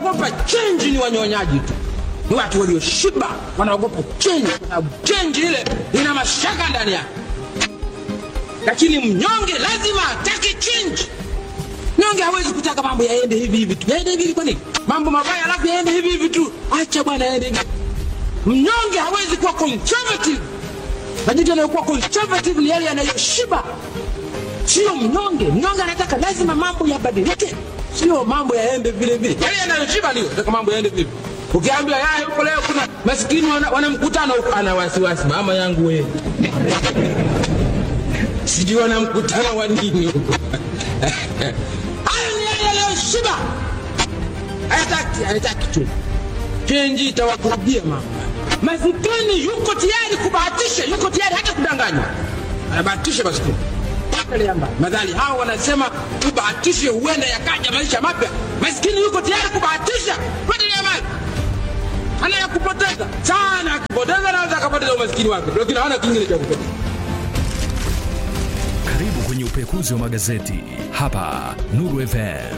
wanaogopa chenji ni wanyonyaji tu ni watu walioshiba wanaogopa chenji kwa sababu chenji ile ina mashaka ndani yake lakini mnyonge lazima atake chenji mnyonge hawezi kutaka mambo yaende hivi hivi tu yaende hivi hivi kwa nini mambo mabaya alafu yaende hivi hivi tu acha bwana yaende hivi mnyonge hawezi kuwa conservative majitu yanayokuwa conservative ni yale yanayoshiba sio mnyonge mnyonge anataka lazima mambo yabadilike sio mambo yaende vile vile yale yanayoshiba ndio nataka mambo yaende vile ukiambia yaya huko leo kuna maskini wana, wana mkutano huko ana wasiwasi mama yangu wewe sijui wana mkutano wa nini huko hayo ni yale yanayoshiba hayataki hayataki tu chenji itawakurubia mama masikini yuko tayari kubahatisha yuko tayari hata kudanganywa anabahatisha masikini madhali hao wanasema ubahatishe huenda yakaja maisha mapya maskini yuko tayari kubahatisha kwendelea mali ana ya kupoteza sana akipoteza naweza akapoteza umaskini wake lakini hana kingine cha kupoteza Karibu kwenye upekuzi wa magazeti hapa Nuru FM.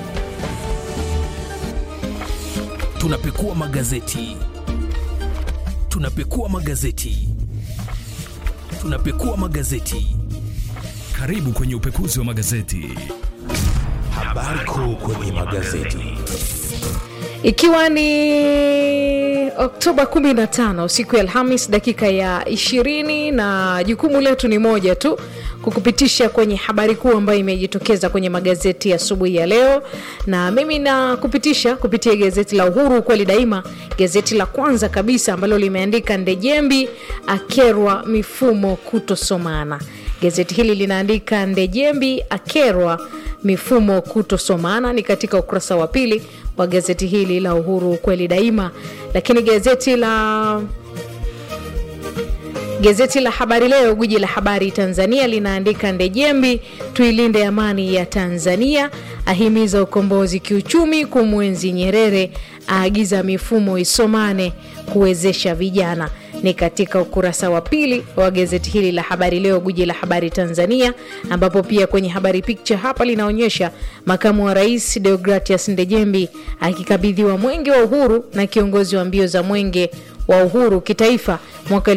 Tunapekua magazeti, tunapekua magazeti, tunapekua magazeti. Karibu kwenye upekuzi wa magazeti. Habari kuu kwenye magazeti. ikiwa ni oktoba 15 siku ya alhamis dakika ya 20 na jukumu letu ni moja tu kukupitisha kwenye habari kuu ambayo imejitokeza kwenye magazeti ya asubuhi ya leo na mimi na kupitisha kupitia gazeti la uhuru ukweli daima gazeti la kwanza kabisa ambalo limeandika ndejembi akerwa mifumo kutosomana gazeti hili linaandika ndejembi akerwa mifumo kutosomana ni katika ukurasa wa pili wa gazeti hili la uhuru kweli daima lakini gazeti la gazeti la habari leo gwiji la habari tanzania linaandika ndejembi tuilinde amani ya tanzania ahimiza ukombozi kiuchumi kumwenzi nyerere aagiza mifumo isomane kuwezesha vijana ni katika ukurasa wa pili wa gazeti hili la habari leo guji la habari tanzania ambapo pia kwenye habari picha hapa linaonyesha makamu wa rais deogratias ndejembi akikabidhiwa mwenge wa uhuru na kiongozi wa mbio za mwenge wa uhuru kitaifa mwaka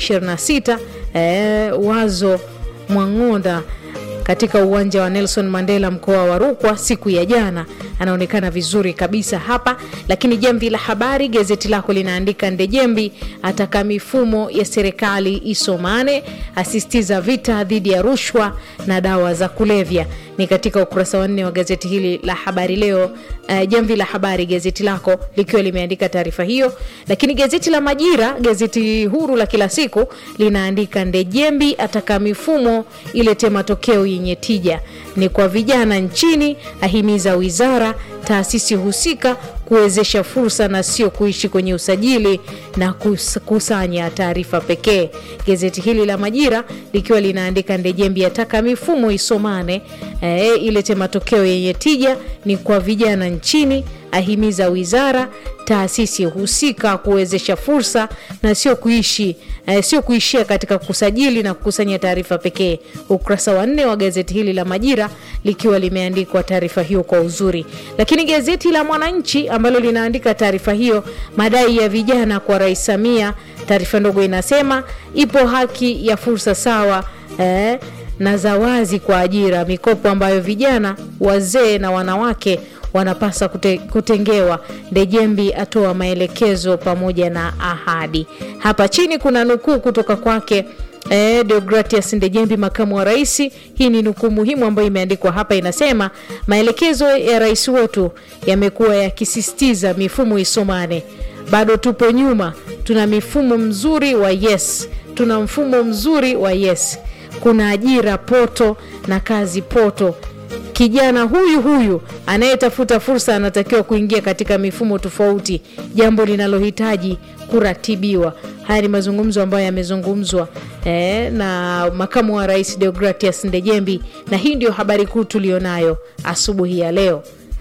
226 eh, wazo mwang'onda katika uwanja wa Nelson Mandela mkoa wa Rukwa siku ya jana. Anaonekana vizuri kabisa hapa. Lakini Jamvi la Habari, gazeti lako linaandika Ndejembi ataka mifumo ya serikali isomane, asisitiza vita dhidi ya rushwa na dawa za kulevya. Ni katika ukurasa wa nne wa gazeti hili la Habari Leo. Uh, Jamvi la Habari, gazeti lako likiwa limeandika taarifa hiyo. Lakini gazeti la Majira, gazeti huru la kila siku, linaandika Ndejembi ataka mifumo ilete matokeo yenye tija ni kwa vijana nchini, ahimiza wizara taasisi husika kuwezesha fursa na sio kuishi kwenye usajili na kukusanya taarifa pekee. Gazeti hili la Majira likiwa linaandika Ndejembi ataka mifumo isomane, e, ilete matokeo yenye tija ni kwa vijana nchini, ahimiza wizara taasisi husika kuwezesha fursa na sio kuishi eh, sio kuishia katika kusajili na kukusanya taarifa pekee. Ukurasa wa nne wa gazeti hili la Majira likiwa limeandikwa taarifa hiyo kwa uzuri, lakini gazeti la Mwananchi ambalo linaandika taarifa hiyo, madai ya vijana kwa Rais Samia, taarifa ndogo inasema ipo haki ya fursa sawa eh, na za wazi kwa ajira, mikopo ambayo vijana, wazee na wanawake wanapasa kute, kutengewa. Ndejembi atoa maelekezo pamoja na ahadi. Hapa chini kuna nukuu kutoka kwake eh, Deogratias Ndejembi, makamu wa rais. Hii ni nukuu muhimu ambayo imeandikwa hapa, inasema maelekezo ya rais wetu yamekuwa yakisisitiza mifumo isomane. Bado tupo nyuma, tuna mifumo mzuri wa yes, tuna mfumo mzuri wa yes, kuna ajira poto na kazi poto kijana huyu huyu anayetafuta fursa anatakiwa kuingia katika mifumo tofauti, jambo linalohitaji kuratibiwa. Haya ni mazungumzo ambayo yamezungumzwa eh, na makamu wa rais Deogratias Ndejembi, na hii ndio habari kuu tulionayo asubuhi ya leo.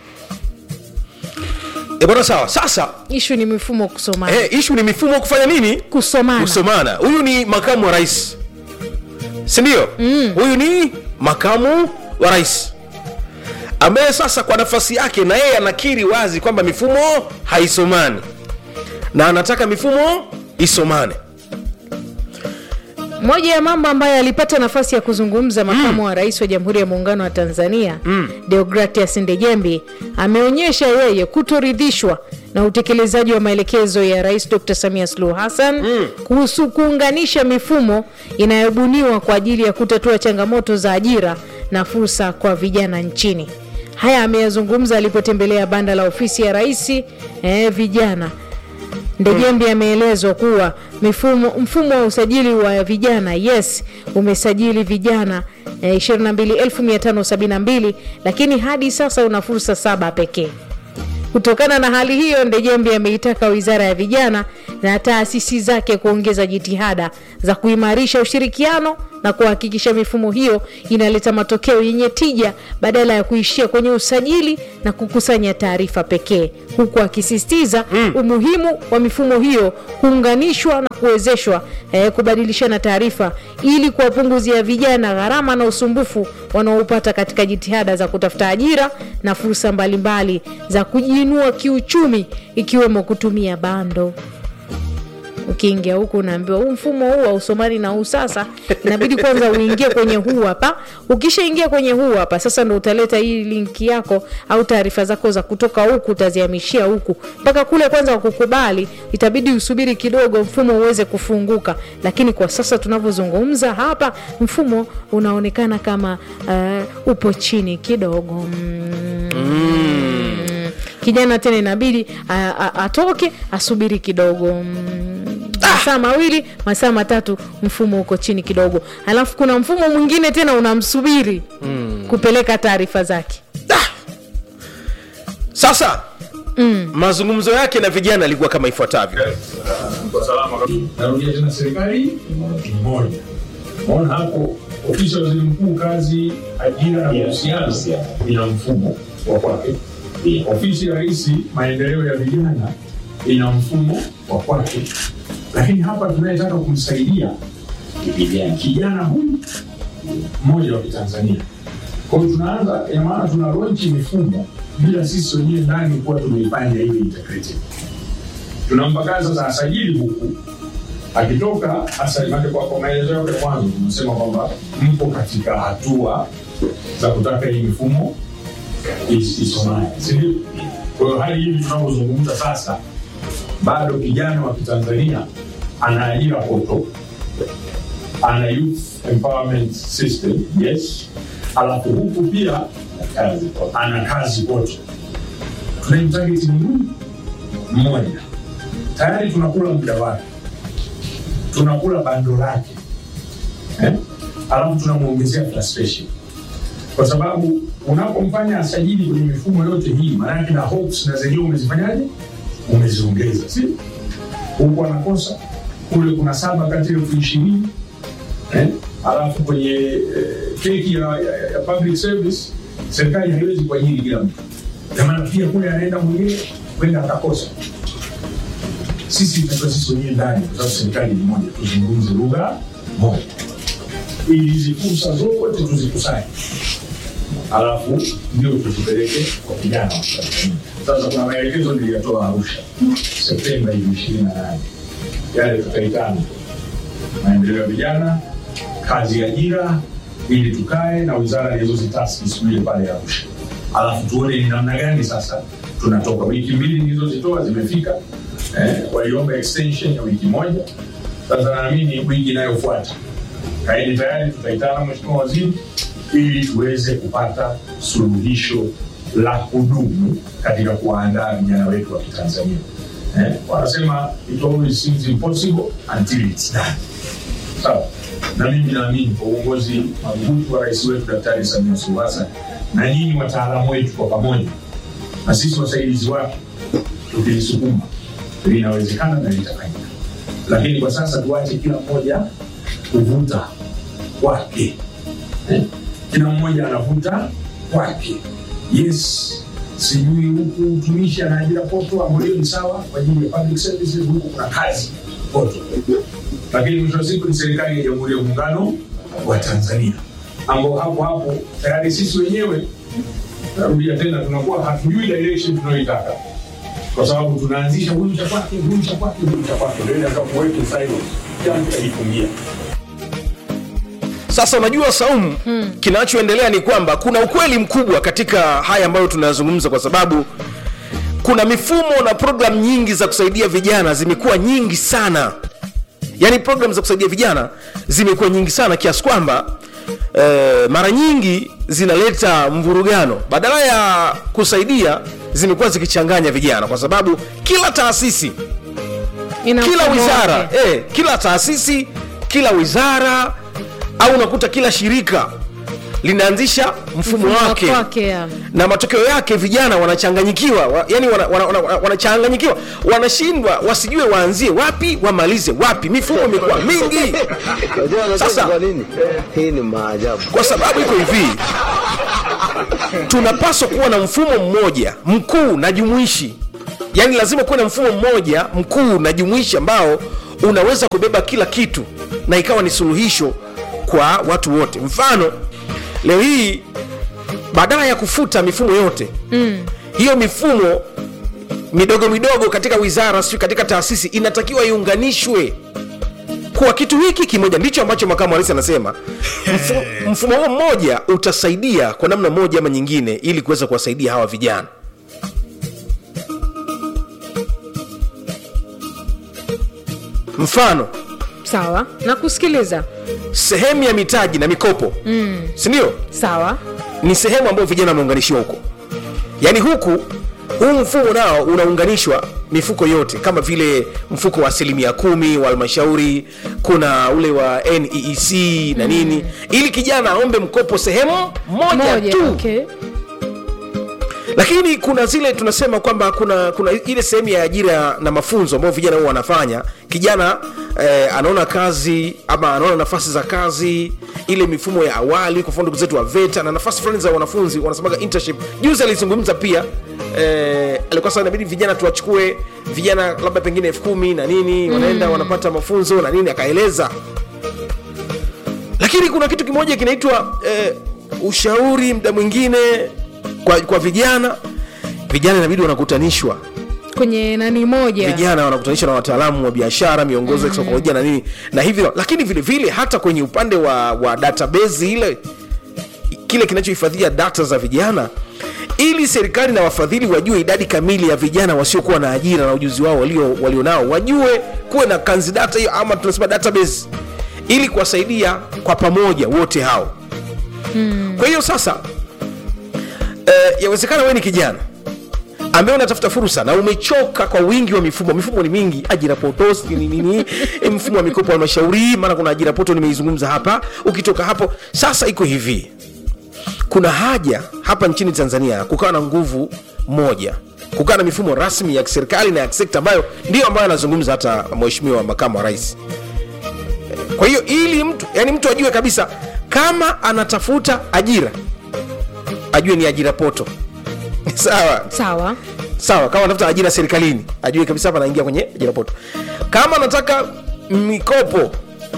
E bwana, sawa. Sasa Ishu ni mifumo kusomana, eh, ishu ni mifumo kufanya nini? kusomana. Kusomana. Huyu ni makamu wa rais, si ndio? Huyu ni makamu wa rais ambaye sasa kwa nafasi yake na yeye anakiri wazi kwamba mifumo haisomani na anataka mifumo isomane moja ya mambo ambayo alipata nafasi ya kuzungumza makamu wa rais wa jamhuri ya muungano wa tanzania mm. deogratias ndejembi ameonyesha yeye kutoridhishwa na utekelezaji wa maelekezo ya rais dr samia suluhu hassan mm. kuhusu kuunganisha mifumo inayobuniwa kwa ajili ya kutatua changamoto za ajira na fursa kwa vijana nchini haya ameyazungumza alipotembelea banda la ofisi ya rais eh, vijana Ndejembi ameelezwa kuwa mifumo, mfumo wa usajili wa vijana yes umesajili vijana eh, 22572 lakini hadi sasa una fursa saba pekee. Kutokana na hali hiyo, Ndejembi ameitaka wizara ya vijana na taasisi zake kuongeza jitihada za kuimarisha ushirikiano na kuhakikisha mifumo hiyo inaleta matokeo yenye tija badala ya kuishia kwenye usajili na kukusanya taarifa pekee, huku akisisitiza mm. umuhimu wa mifumo hiyo kuunganishwa na kuwezeshwa eh, kubadilishana taarifa ili kuwapunguzia vijana gharama na usumbufu wanaopata katika jitihada za kutafuta ajira na fursa mbalimbali za kujiinua kiuchumi ikiwemo kutumia bando ukiingia huku unaambiwa huu mfumo huu hausomani na huu sasa inabidi kwanza uingie kwenye huu hapa ukishaingia kwenye huu hapa sasa ndo utaleta hii linki yako au taarifa zako za kutoka huku utazihamishia huku mpaka kule kwanza wakukubali itabidi usubiri kidogo mfumo uweze kufunguka lakini kwa sasa tunavyozungumza hapa mfumo unaonekana kama uh, upo chini kidogo mm. kijana tena inabidi a- a- atoke asubiri kidogo mm, masaa mawili masaa matatu mfumo uko chini kidogo alafu kuna mfumo mwingine tena unamsubiri mm. kupeleka taarifa zake sasa mm. mazungumzo yake na vijana yalikuwa kama ifuatavyo kwa salama kabisa. Narudia tena, serikali ni moja. Maona hapo ofisi ya waziri mkuu, kazi, ajira na mahusiano ina mfumo wa kwake. Ofisi ya rais, maendeleo ya vijana ina mfumo wa kwake, lakini hapa tunayetaka kumsaidia kijana huyu mmoja wa Kitanzania. Kwa hiyo tunaanza, ina maana tuna launch mifumo bila sisi wenyewe ndani kuwa tumeifanya iwe integrated tunampa kazi sasa asajili huku akitoka asalimake kwa, kwa maelezo yake ya mwanzo tumesema kwamba mpo katika hatua za kutaka hii mifumo is- isomane sindio kwa hiyo hali hivi tunavyozungumza sasa bado kijana wa kitanzania ana ajira poto ana youth empowerment system yes alafu huku pia ana kazi poto tunamtageti ni huyu mmoja tayari tunakula muda wake tunakula bando lake eh? alafu tunamwongezea frustration kwa sababu unapomfanya asajili kwenye mifumo yote hii maanake na hopes na zenyewe umezifanyaje umeziongeza si huku anakosa kule kuna saba kati ya elfu ishirini eh? alafu kwenye eh, keki ya, ya, ya public service serikali haiwezi kuajiri kila mtu jamana pia kule anaenda mwingine kwenda akakosa sisi tunatoa sisi wenyewe ndani kwa sababu serikali ni moja tuzungumze lugha moja ili hizi fursa zote tuzikusanye alafu ndio tuzipeleke kwa vijana wa Tanzania. sasa kuna maelekezo niliyatoa arusha septemba hivi ishirini na nane yale tutaitana maendeleo ya vijana kazi ya ajira ili tukae na wizara ilizozitasi siku ile pale arusha alafu tuone ni namna gani sasa tunatoka wiki mbili nilizozitoa zimefika eh, waliomba extension ya wiki moja sasa naamini wiki inayofuata kaeni tayari tutaitana mheshimiwa waziri ili tuweze kupata suluhisho la kudumu katika kuwaandaa vijana wetu wa kitanzania eh, wanasema it always seems impossible until it's done sawa na mimi naamini kwa uongozi madhubuti wa rais wetu daktari samia suluhu hassan na nyinyi wataalamu wetu kwa pamoja na sisi wasaidizi wake tukilisukuma linawezekana na litafanyika lakini kwa sasa tuache kila mmoja kuvuta kwake eh? kila mmoja anavuta kwake yes sijui huku utumishi ana ajira poto ambayo hiyo ni sawa kwa ajili ya public services huku kuna kazi poto lakini mwisho wa siku ni serikali ya jamhuri ya muungano wa tanzania ambao hapo hapo tayari sisi wenyewe narudia tena, tunakuwa hatujui direction tunayoitaka, kwa sababu tunaanzisha huyu cha kwake, huyu cha kwake, huyu cha kwake, ndio ile kuweke silo yani tutajifungia. sasa unajua saumu hmm. kinachoendelea ni kwamba kuna ukweli mkubwa katika haya ambayo tunayazungumza kwa sababu kuna mifumo na programu nyingi za kusaidia vijana zimekuwa nyingi sana yaani programu za kusaidia vijana zimekuwa nyingi sana kiasi kwamba eh, mara nyingi zinaleta mvurugano badala ya kusaidia zimekuwa zikichanganya vijana kwa sababu kila taasisi Ina kila mfumo wizara wake. eh, kila taasisi kila wizara au unakuta kila shirika linaanzisha mfumo Mfumo wake wake, ya. na matokeo yake vijana wanachanganyikiwa wa, yani wanachanganyikiwa wana, wana, wana, wanachanganyikiwa. wanashindwa wasijue waanzie wapi wamalize wapi mifumo imekuwa mingi Unajua Sasa- anacheka kwa nini? Hii ni maajabu. kwa sababu iko hivi tunapaswa kuwa na mfumo mmoja mkuu na jumuishi yaani lazima kuwe na mfumo mmoja mkuu na jumuishi ambao unaweza kubeba kila kitu na ikawa ni suluhisho kwa watu wote mfano leo hii badala ya kufuta mifumo yote mm. hiyo mifumo midogo midogo katika wizara sio katika taasisi inatakiwa iunganishwe kuwa kitu hiki kimoja ndicho ambacho makamu wa rais anasema Mfu, mfumo huo mmoja utasaidia kwa namna moja ama nyingine ili kuweza kuwasaidia hawa vijana mfano sawa na kusikiliza sehemu ya mitaji na mikopo mm. sindio sawa ni sehemu ambayo vijana wameunganishiwa huko yaani huku huu mfumo nao unaunganishwa mifuko yote kama vile mfuko wa asilimia kumi wa halmashauri kuna ule wa neec na nini ili kijana aombe mkopo sehemu moja, moja tu okay. lakini kuna zile tunasema kwamba kuna kuna ile sehemu ya ajira na mafunzo ambayo vijana huwa wanafanya kijana eh, anaona kazi ama anaona nafasi za kazi ile mifumo ya awali kwa mfano ndugu zetu wa veta na nafasi fulani za wanafunzi wanasemaga internship juzi alizungumza pia eh, alikuwa sasa inabidi vijana tuwachukue vijana labda pengine elfu kumi na nini wanaenda wanapata mafunzo na nini akaeleza lakini kuna kitu kimoja kinaitwa eh, ushauri mda mwingine kwa, kwa vijana vijana inabidi wanakutanishwa kwenye nani moja vijana wanakutanishwa na wataalamu wa biashara miongozo ya kisaikolojia na nini na hivyo lakini vile vile hata kwenye upande wa, wa database ile kile kinachohifadhia data za vijana ili serikali na wafadhili wajue idadi kamili ya vijana wasiokuwa na ajira na ujuzi wao walio walionao wajue kuwe na kanzi data hiyo ama tunasema database ili kuwasaidia kwa pamoja wote hao hmm. kwa hiyo sasa eh, yawezekana wewe ni kijana ambaye unatafuta fursa na umechoka kwa wingi wa mifumo mifumo ni mingi ajira potos nini nini eh, mfumo wa mikopo wa halmashauri maana kuna ajira poto nimeizungumza hapa ukitoka hapo sasa iko hivi kuna haja hapa nchini tanzania kukawa na nguvu moja kukawa na mifumo rasmi ya kiserikali na ya kisekta ambayo ndio ambayo anazungumza hata mheshimiwa makamu wa rais kwa hiyo ili mtu yani mtu ajue kabisa kama anatafuta ajira ajue ni ajira poto sawa sawa sawa kama anatafuta ajira serikalini ajue kabisa hapa anaingia kwenye ajira poto kama anataka mikopo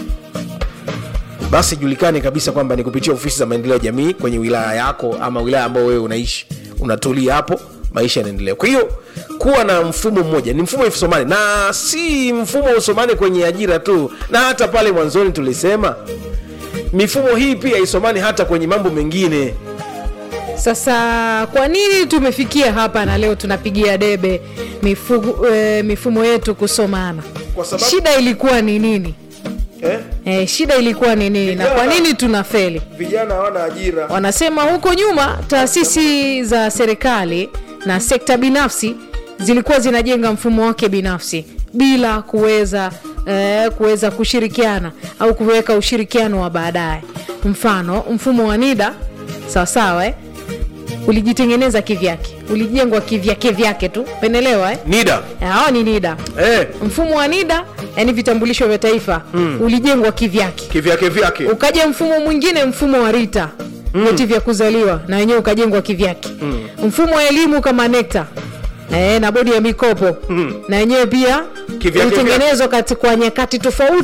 basi julikane kabisa kwamba ni kupitia ofisi za maendeleo ya jamii kwenye wilaya yako ama wilaya ambayo wewe unaishi unatulia hapo maisha yanaendelea kwa hiyo kuwa na mfumo mmoja ni mfumo usomane na si mfumo usomane kwenye ajira tu na hata pale mwanzoni tulisema mifumo hii pia isomane hata kwenye mambo mengine sasa kwa nini tumefikia hapa na leo tunapigia debe mifugu, e, mifumo yetu kusomana Kwa sababu- shida ilikuwa ni nini eh? e, shida ilikuwa ni nini na kwa nini tunafeli vijana hawana ajira wanasema huko nyuma taasisi za serikali na sekta binafsi zilikuwa zinajenga mfumo wake binafsi bila kuweza eh, kuweza kushirikiana au kuweka ushirikiano wa baadaye mfano mfumo wa nida sawasawa eh? ulijitengeneza kivyake ulijengwa kivyake vyake tu penelewa eh? nida hao ni nida eh, mfumo wa nida yani vitambulisho vya taifa mm. ulijengwa kivyake kivyake vyake ukaja mfumo mwingine mfumo wa rita vyeti vya kuzaliwa na wenyewe ukajengwa kivyake mm. mfumo wa elimu kama nekta E, na bodi ya mikopo mm. na wenyewe pia Kivyake ulitengenezwa kati- kwa nyakati tofauti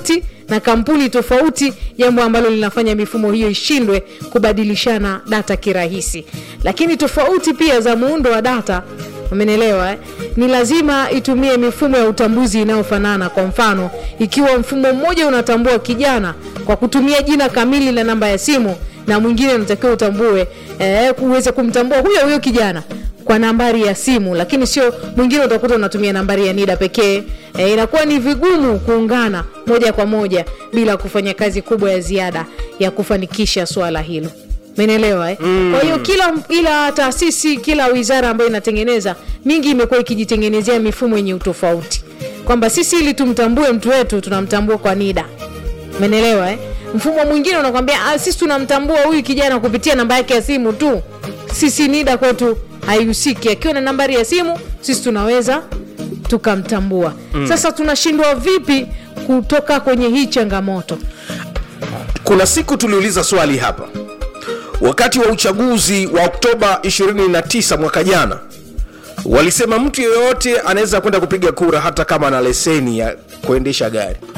na kampuni tofauti jambo ambalo linafanya mifumo hiyo ishindwe kubadilishana data kirahisi lakini tofauti pia za muundo wa data umenelewa eh? ni lazima itumie mifumo ya utambuzi inayofanana kwa mfano ikiwa mfumo mmoja unatambua kijana kwa kutumia jina kamili na namba ya simu na mwingine unatakiwa utambue eh, uweze kumtambua huyo huyo kijana kwa nambari ya simu lakini sio mwingine utakuta unatumia nambari ya nida pekee e, inakuwa ni vigumu kuungana moja kwa moja bila kufanya kazi kubwa ya ziada ya kufanikisha swala hilo menelewa eh? mm. kwa hiyo kila ila taasisi kila wizara ambayo inatengeneza mingi imekuwa ikijitengenezea mifumo yenye utofauti kwamba sisi ili tumtambue mtu wetu tunamtambua kwa nida menelewa eh? mfumo mwingine unakwambia "Ah, sisi tunamtambua huyu kijana kupitia namba yake ya simu tu sisi nida kwetu haihusiki akiwa na nambari ya simu sisi tunaweza tukamtambua mm. sasa tunashindwa vipi kutoka kwenye hii changamoto kuna siku tuliuliza swali hapa wakati wa uchaguzi wa oktoba 29 mwaka jana walisema mtu yeyote anaweza kwenda kupiga kura hata kama ana leseni ya kuendesha gari